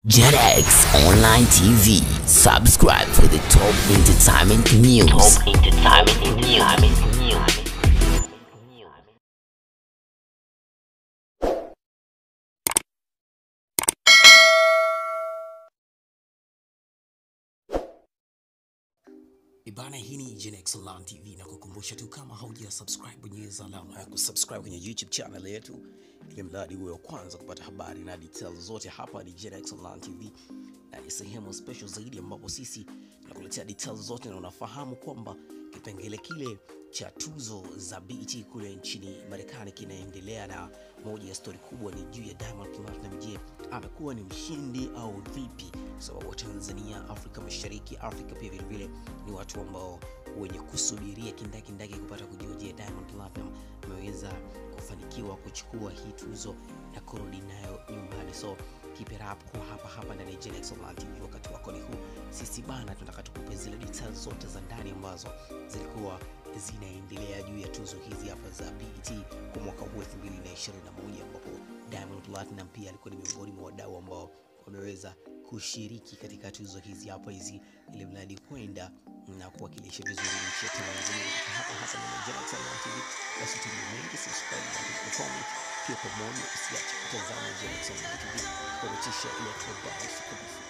JetX Online TV. Subscribe for the top entertainment news. Top entertainment news. Ibana, hii ni Genex Online TV na kukumbusha tu, kama hauja subscribe, bonyeza alama ya kusubscribe kwenye YouTube channel yetu, ili mradi uwe wa kwanza kupata habari na details zote. Hapa ni Genex Online TV na ni sehemu special zaidi, ambapo sisi tunakuletea details zote, na unafahamu kwamba kipengele kile cha tuzo za BET kule nchini Marekani kinaendelea, na moja ya stori kubwa ni juu ya Diamond Platnumz. Je, amekuwa ni mshindi au vipi? Kwa sababu Tanzania, Afrika Mashariki, Afrika pia vile vile ni watu ambao wenye kusubiria kindakindaki kupata kujua, je, Diamond Platnumz ameweza kufanikiwa kuchukua hii tuzo na kurudi nayo nyumbani. So keep it up kwa hapa hapa ndani ya Genex Online TV. Wakati wako ni huu, sisi bana, tunataka tukupe zile details zote za ndani ambazo zilikuwa zinaendelea juu ya tuzo hizi hapa za BET kwa mwaka huu 2021 ambapo Diamond Platnumz pia alikuwa ni miongoni mwa wadau ambao wameweza kushiriki katika tuzo hizi hapa hizi, ili mradi kwenda na kuwakilisha vizuri nchi ya Tanzania katika hapa hasa na Genex Online TV. Basi tuni mengi, subscribe na kutoka comment pia pamoja, usiache kutazama Genex Online TV kukuletea ile habari siku